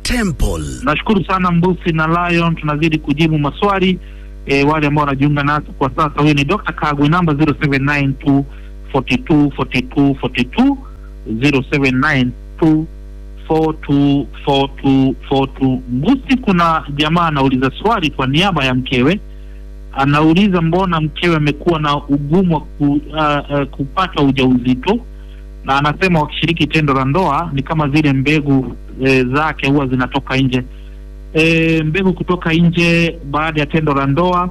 Temple. Nashukuru sana Mbusi na Lion, tunazidi kujibu maswali e, wale ambao wanajiunga nasi kwa sasa. Huyu ni Dr. Kagwe, namba 0792 42 42 42 0792 42 42 42. Mbusi, kuna jamaa anauliza swali kwa niaba ya mkewe, anauliza mbona mkewe amekuwa na ugumu wa ku, uh, uh, kupata ujauzito na anasema wakishiriki tendo la ndoa ni kama zile mbegu e, zake huwa zinatoka nje. E, mbegu kutoka nje baada ya tendo la ndoa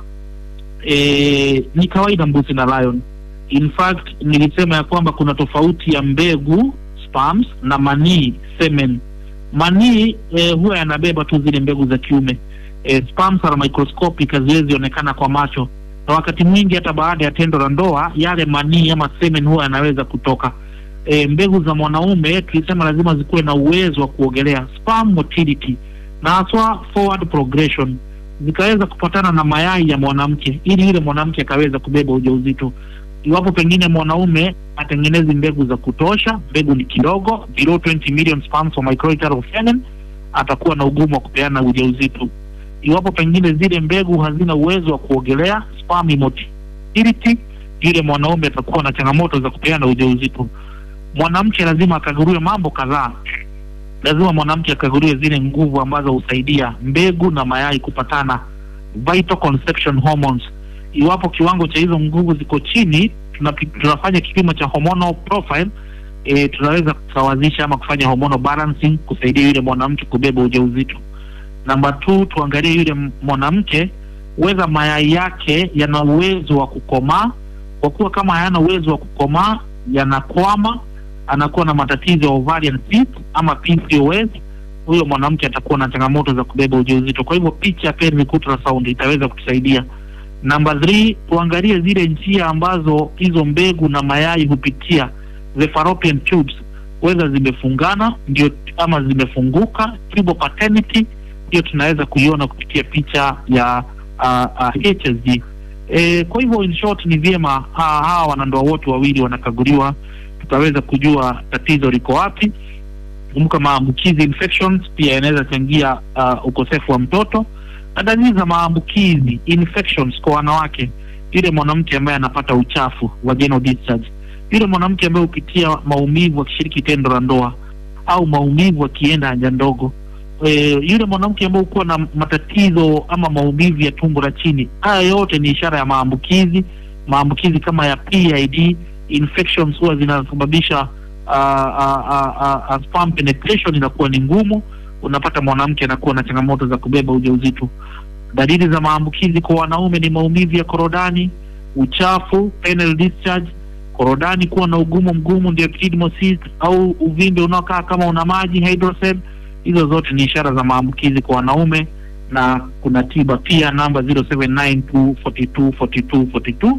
e, ni kawaida Mbusi na Lion. In fact nilisema ya kwamba kuna tofauti ya mbegu sperms na manii semen. Manii e, huwa yanabeba tu zile mbegu za kiume e, sperms are microscopic, haziwezi onekana kwa macho, na wakati mwingi hata baada ya tendo la ndoa yale manii ama semen huwa yanaweza kutoka e, mbegu za mwanaume tulisema lazima zikuwe na uwezo wa kuogelea sperm motility na haswa forward progression zikaweza kupatana na mayai ya mwanamke ili yule mwanamke akaweza kubeba ujauzito iwapo pengine mwanaume atengenezi mbegu za kutosha mbegu ni kidogo below 20 million sperms for microliteral semen atakuwa na ugumu wa kupeana ujauzito iwapo pengine zile mbegu hazina uwezo wa kuogelea sperm motility yule mwanaume atakuwa na changamoto za kupeana ujauzito mwanamke lazima akaguliwe mambo kadhaa. Lazima mwanamke akaguliwe zile nguvu ambazo husaidia mbegu na mayai kupatana, vital conception hormones. Iwapo kiwango cha hizo nguvu ziko chini, tunapi, tunafanya kipimo cha hormonal profile e, tunaweza kusawazisha ama kufanya hormonal balancing kusaidia yule mwanamke kubeba ujauzito. Namba two, tuangalie yule mwanamke weza mayai yake yana uwezo wa kukomaa, kwa kuwa kama hayana uwezo wa kukomaa yanakwama anakuwa na matatizo ya ovarian cyst ama PCOS, huyo mwanamke atakuwa na changamoto za kubeba ujauzito. Kwa hivyo picha ya pelvic ultrasound itaweza kutusaidia. Namba 3 tuangalie zile njia ambazo hizo mbegu na mayai hupitia, the fallopian tubes, whether zimefungana ndio ama zimefunguka, tubal paternity, hiyo tunaweza kuiona kupitia picha ya uh, uh, HSG. E, kwa hivyo in short ni vyema hawa wanandoa wote wawili wanakaguliwa tutaweza kujua tatizo liko wapi. Kumbuka maambukizi infections pia yanaweza changia uh, ukosefu wa mtoto na dalili za maambukizi infections kwa wanawake, yule mwanamke ambaye anapata uchafu vaginal discharge, yule mwanamke ambaye hupitia maumivu akishiriki tendo la ndoa au maumivu akienda haja ndogo, e, yule mwanamke ambaye hukuwa na matatizo ama maumivu ya tumbo la chini. Haya yote ni ishara ya maambukizi. Maambukizi kama ya PID infections huwa zinasababisha uh, uh, uh, uh, sperm penetration inakuwa ni ngumu, unapata mwanamke anakuwa na changamoto za kubeba ujauzito. Dalili za maambukizi kwa wanaume ni maumivu ya korodani, uchafu, penile discharge, korodani kuwa na ugumu mgumu, ndio epididymosis au uvimbe unaokaa kama una maji hydrocele. Hizo zote ni ishara za maambukizi kwa wanaume na kuna tiba pia. Namba 0792 42 42 42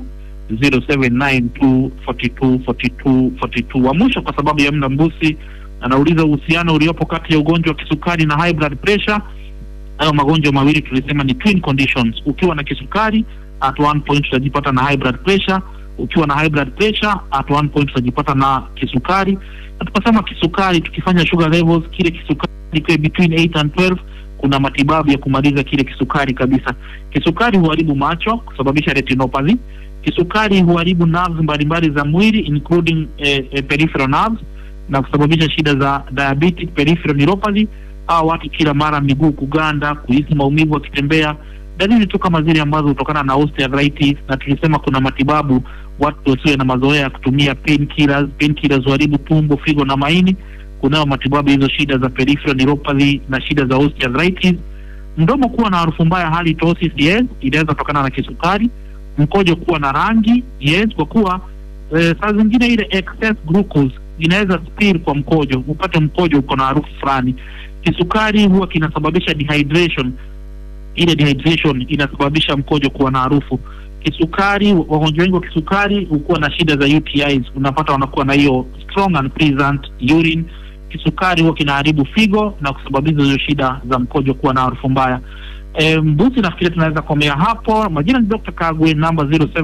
0792424242 wa mwisho kwa sababu ya muda mbusi anauliza uhusiano uliopo kati ya ugonjwa wa kisukari na high blood pressure hayo magonjwa mawili tulisema ni twin conditions ukiwa na kisukari at one point utajipata na high blood pressure ukiwa na high blood pressure at one point utajipata na kisukari na tukasema kisukari tukifanya sugar levels kile kisukari kiwe between 8 and 12 kuna matibabu ya kumaliza kile kisukari kabisa kisukari huharibu macho kusababisha retinopathy kisukari huharibu nerves mbalimbali za mwili including eh, eh, peripheral nerves na kusababisha shida za diabetic peripheral neuropathy au watu kila mara miguu kuganda, kuhisi maumivu wakitembea, dalili tu kama zile ambazo hutokana na osteoarthritis. Na tulisema kuna matibabu, watu wasiwe na mazoea ya kutumia painkillers. Painkillers huharibu tumbo, figo na maini. Kunayo matibabu hizo shida za peripheral neuropathy na shida za osteoarthritis. Mdomo kuwa na harufu mbaya, halitosis, yes, inaweza kutokana na kisukari mkojo kuwa na rangi yes, kwa kuwa e, saa zingine ile excess glucose inaweza spill kwa mkojo, upate mkojo uko na harufu fulani. Kisukari huwa kinasababisha dehydration, ile dehydration inasababisha mkojo kuwa na harufu. Kisukari, wagonjwa wengi wa kisukari hukuwa na shida za UTIs, unapata wanakuwa na hiyo strong and present urine. Kisukari huwa kinaharibu figo na kusababisha hizo shida za mkojo kuwa na harufu mbaya. E, Mbusi, nafikiri tunaweza komea hapo. Majina ni Dr. Kagwe, namba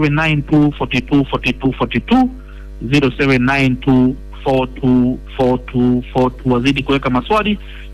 0792424242 0792424242. Wazidi kuweka maswali,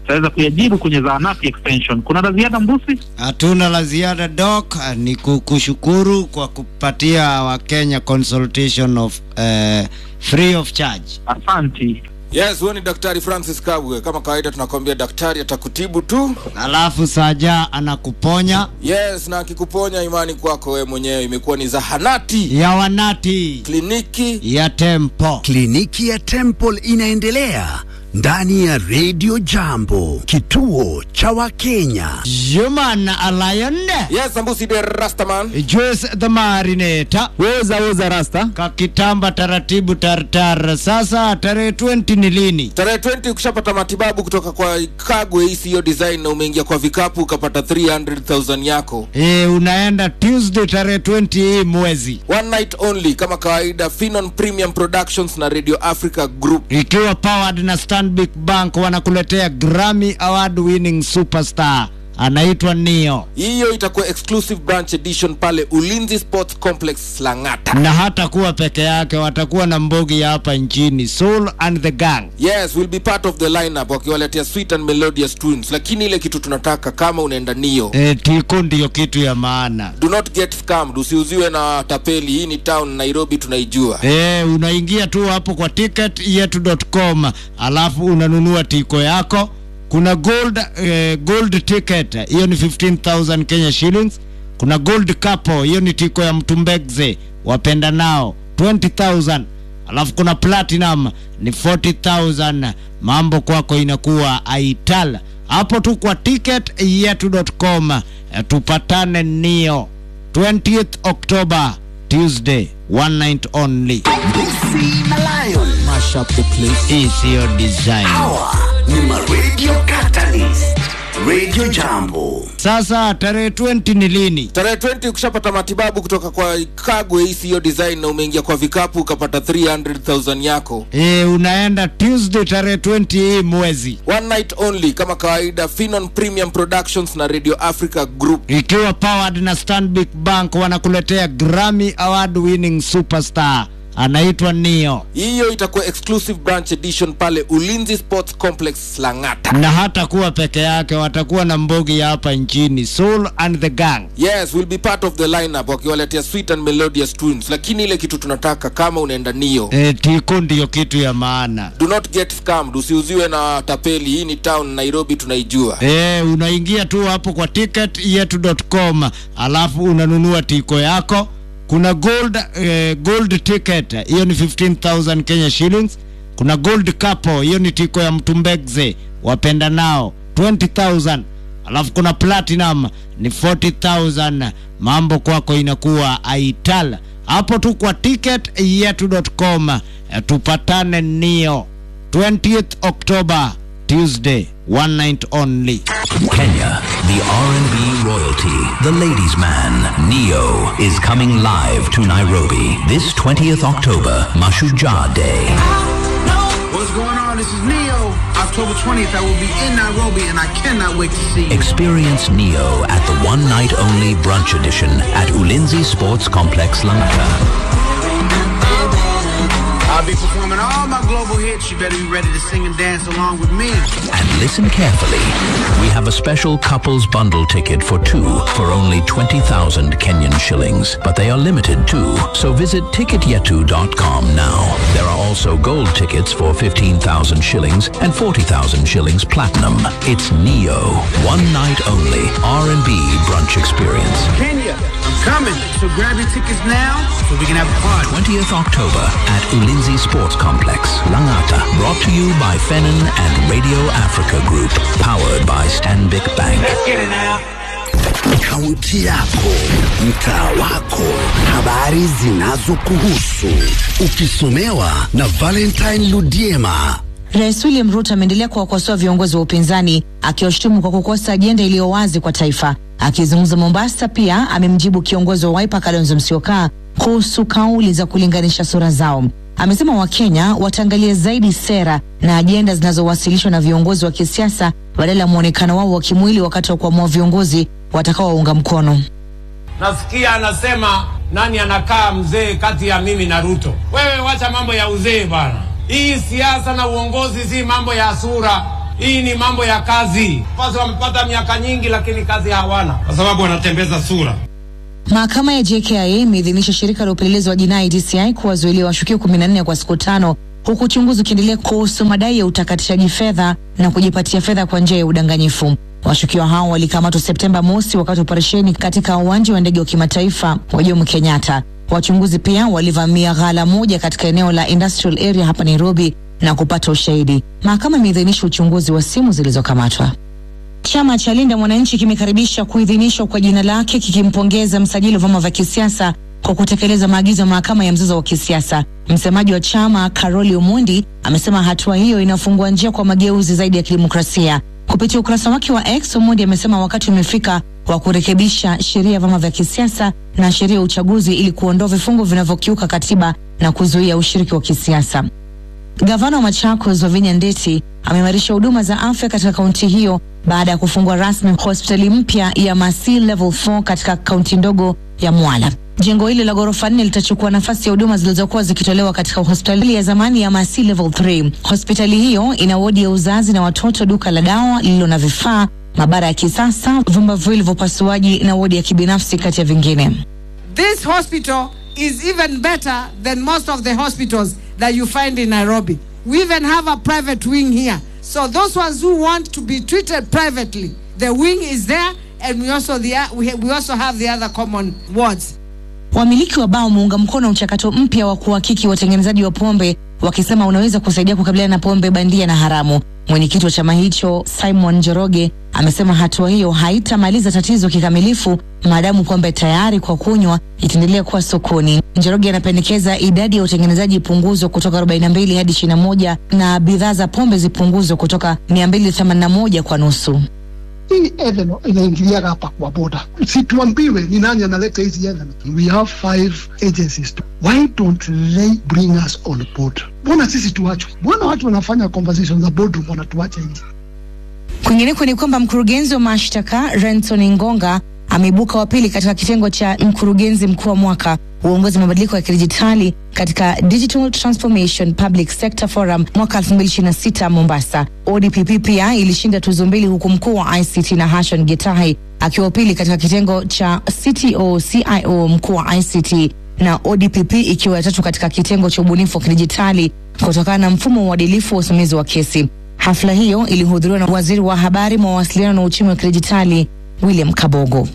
tutaweza kuyajibu kwenye zahanati extension. Kuna la ziada Mbusi? Hatuna la ziada doc, ni kukushukuru kwa kupatia Wakenya consultation of uh, free of charge. Asanti. Yes, huyo ni Daktari Francis Kabwe. Kama kawaida, tunakwambia daktari atakutibu tu. Alafu Saja anakuponya Yes, na akikuponya, imani kwako wewe mwenyewe imekuwa ni zahanati, ya wanati kliniki. ya tempo. Kliniki ya Temple inaendelea ndani ya Radio Jambo, kituo cha Wakenya. Human Alliance Yes, Ambusi de Rastaman. Juice the Marinator Weza weza rasta. kakitamba taratibu tartar. Sasa tarehe 20 ni lini? Tarehe 20 ukishapata matibabu kutoka kwa Kagwe ECO Design na umeingia kwa vikapu ukapata 300,000 yako. E, unaenda Tuesday tarehe 20 hii mwezi One night only kama kawaida, Finon Premium Productions na Radio Africa Group. ikiwa powered na Stanbic Bank wanakuletea Grammy Award winning superstar anaitwa Nio, Hiyo itakuwa exclusive branch edition pale Ulinzi Sports Complex Lang'ata. na hata kuwa peke yake, watakuwa na mbogi ya hapa nchini Soul and the Gang. Yes, will be part of the lineup wakiwaletea sweet and melodious tunes, lakini ile kitu tunataka kama unaenda Nio, E, tiko ndiyo kitu ya maana. do not get scammed, usiuziwe na tapeli. Hii ni town Nairobi, tunaijua. E, unaingia tu hapo kwa ticketyetu.com alafu unanunua tiko yako. Kuna gold, eh, gold ticket hiyo ni 15000 Kenya shillings. Kuna gold couple hiyo ni tiko ya mtumbegze wapenda nao 20000 alafu kuna platinum ni 40000 mambo kwako inakuwa aital hapo tu kwa ticketyetu.com eh, tupatane nio 20th October Tuesday one night only Lucy na Lion Mash up the place. isiyo design hawa ni maradio Catalyst. Radio Jambo. sasa tarehe 20 ni lini Tarehe 20 ukishapata matibabu kutoka kwa Kagwe ECO Design na umeingia kwa vikapu ukapata 300,000 yako. e, unaenda Tuesday tarehe 20 hii mwezi One night only kama kawaida, Finon Premium Productions na Radio Africa Group. ikiwa powered na Stanbic Bank wanakuletea Grammy Award winning superstar anaitwa Nio, Hiyo itakuwa exclusive branch edition pale Ulinzi Sports Complex Lang'ata. na hata kuwa peke yake, watakuwa na mbogi ya hapa nchini Soul and the Gang. Yes, will be part of the lineup wakiwaletea sweet and melodious tunes, lakini ile kitu tunataka kama unaenda Nio, E, tiko ndiyo kitu ya maana. do not get scammed, usiuziwe na tapeli. Hii ni town Nairobi, tunaijua. E, unaingia tu hapo kwa ticketyetu.com alafu unanunua tiko yako. Kuna gold, eh, gold ticket hiyo ni 15000 Kenya shillings. Kuna gold couple hiyo ni tiko ya mtumbegze wapenda nao 20000 alafu kuna platinum ni 40000 mambo kwako inakuwa aital hapo tu kwa ticketyetu.com eh, tupatane nio 20th October Tuesday one night only Kenya, the R&B royalty, the ladies' man, Neo, is coming live to Nairobi this 20th October, Mashujaa Day. What's going on? This is Neo. October 20th, I will be in Nairobi, and I cannot wait to see you. Experience Neo at the one night only brunch edition at Ulinzi Sports Complex, Langata. I'll be performing all my global hits. You better be ready to sing and dance along with me. And listen carefully. We have a special couples bundle ticket for two for only 20,000 Kenyan shillings, but they are limited too. So visit ticketyetu.com now. There are also gold tickets for 15,000 shillings and 40,000 shillings platinum. It's Neo, one night only R&B brunch experience. Kenya, I'm coming. So grab your tickets now so we can have a party. 20th October at Ulinzi Sports Complex, Langata. Brought to you by Fenin and Radio Africa Group. Powered by Stanbic Bank. Kaunti yako, mtaa wako, habari zinazokuhusu, ukisomewa na Valentine Ludiema. Rais William Ruto ameendelea kuwakosoa viongozi wa upinzani akiwashutumu kwa kukosa ajenda iliyo wazi kwa taifa. Akizungumza Mombasa, pia amemjibu kiongozi wa Wiper Kalonzo Musyoka kuhusu kauli za kulinganisha sura zao. Amesema Wakenya wataangalia zaidi sera na ajenda zinazowasilishwa na viongozi wa kisiasa badala ya mwonekano wao wa kimwili wakati wa kuamua viongozi watakaowaunga mkono. Nasikia anasema nani anakaa mzee kati ya mimi na Ruto. Wewe wacha mambo ya uzee bana. Hii siasa na uongozi si mambo ya sura. Hii ni mambo ya kazi. Basi wamepata miaka nyingi, lakini kazi hawana, kwa sababu wanatembeza sura. Mahakama ya JKIA imeidhinisha shirika la upelelezi wa jinai DCI kuwazuilia washukiwa 14 kwa siku tano huku uchunguzi ukiendelea kuhusu madai ya utakatishaji fedha na kujipatia fedha kwa njia ya udanganyifu. Washukiwa hao walikamatwa Septemba mosi wakati wa operesheni katika uwanja wa ndege wa kimataifa wa Jomo Kenyatta. Wachunguzi pia walivamia ghala moja katika eneo la industrial area hapa Nairobi na kupata ushahidi. Mahakama imeidhinisha uchunguzi wa simu zilizokamatwa. Chama cha Linda Mwananchi kimekaribisha kuidhinishwa kwa jina lake kikimpongeza msajili wa vyama vya kisiasa kwa kutekeleza maagizo ya mahakama ya mzozo wa kisiasa. Msemaji wa chama Karoli Omondi amesema hatua hiyo inafungua njia kwa mageuzi zaidi ya kidemokrasia. Kupitia ukurasa wake wa X, Omondi amesema wakati umefika wa kurekebisha sheria ya vyama vya kisiasa na sheria ya uchaguzi ili kuondoa vifungu vinavyokiuka katiba na kuzuia ushiriki wa kisiasa. Gavana wa Machakos Wavinya Ndeti ameimarisha huduma za afya katika kaunti hiyo baada ya kufungua rasmi hospitali mpya ya Masi Level 4 katika kaunti ndogo ya Mwala. Jengo hili la ghorofa nne litachukua nafasi ya huduma zilizokuwa zikitolewa katika hospitali ya zamani ya Masi Level 3. Hospitali hiyo ina wodi ya uzazi na watoto, duka la dawa lililo na vifaa, maabara ya kisasa, vyumba viwili vya upasuaji na wodi ya kibinafsi kati ya vingine. This hospital is even better than most of the hospitals that you find in Nairobi. We even have a private wing here. So those ones who want to be treated privately, the wing is there and we also the we, we also have the other common wards. Wamiliki wa baa wameunga mkono mchakato mpya wa kuhakiki watengenezaji wa pombe wakisema unaweza kusaidia kukabiliana na pombe bandia na haramu. Mwenyekiti wa chama hicho Simon Njoroge amesema hatua hiyo haitamaliza tatizo kikamilifu maadamu pombe tayari kwa kunywa itaendelea kuwa sokoni. Njoroge anapendekeza idadi ya utengenezaji ipunguzwe kutoka 42 hadi 21 na bidhaa za pombe zipunguzwe kutoka 281 kwa nusu. hii Eden inaingiliaga hapa kwa boda, situambiwe ni nani analeta hizi Eden. We have five agencies. Why don't they bring us on board? Mbona sisi tuachwe? Mbona watu wanafanya conversations za boardroom wanatuacha nje? Kwingineko ni kwamba mkurugenzi wa mashtaka Renson Ngonga ameibuka wa pili katika kitengo cha mkurugenzi mkuu wa mwaka uongozi mabadiliko ya kidijitali katika Digital Transformation Public Sector Forum mwaka 2026 Mombasa. ODPP pia ilishinda tuzo mbili huku mkuu wa ICT na Hashon Getahi akiwa wa pili katika kitengo cha CTO CIO mkuu wa ICT na ODPP ikiwa ya tatu katika kitengo cha ubunifu wa kidijitali kutokana na mfumo wa uadilifu wa usimamizi wa kesi. Hafla hiyo ilihudhuriwa na waziri wa habari, mawasiliano na uchumi wa kidijitali William Kabogo.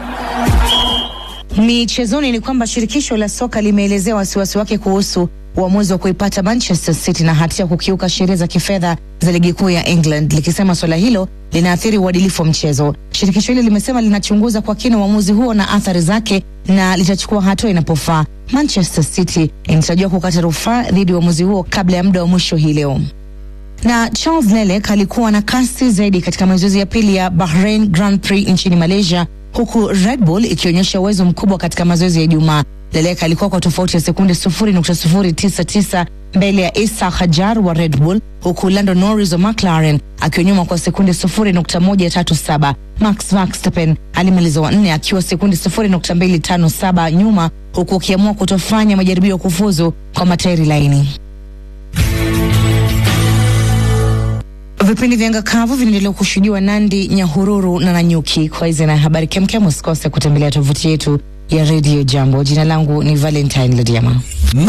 Michezoni ni kwamba shirikisho la soka limeelezea wasiwasi wake kuhusu uamuzi wa kuipata Manchester City na hatia ya kukiuka sheria za kifedha za ligi kuu ya England, likisema suala hilo linaathiri uadilifu wa mchezo. Shirikisho hilo limesema linachunguza kwa kina uamuzi huo na athari zake na litachukua hatua inapofaa. Manchester City inatarajiwa kukata rufaa dhidi ya uamuzi huo kabla ya muda wa mwisho hii leo na Charles Lelek alikuwa na kasi zaidi katika mazoezi ya pili ya Bahrain Grand Prix nchini Malaysia, huku Red Bull ikionyesha uwezo mkubwa katika mazoezi ya Ijumaa. Lelek alikuwa kwa tofauti ya sekunde 0.099 mbele ya Isa Hajar wa Red Bull, huku Lando Norris wa McLaren akiwa nyuma kwa sekunde 0.137. Max Verstappen alimaliza wa nne akiwa sekunde 0.257 nyuma, huku akiamua kutofanya majaribio ya kufuzu kwa matairi laini. Vipindi vya anga kavu vinaendelea kushuhudiwa Nandi, Nyahururu na Nanyuki. Kwa hizi na habari kemkem, usikose kutembelea tovuti yetu ya Radio Jambo. Jina langu ni Valentine Lediama.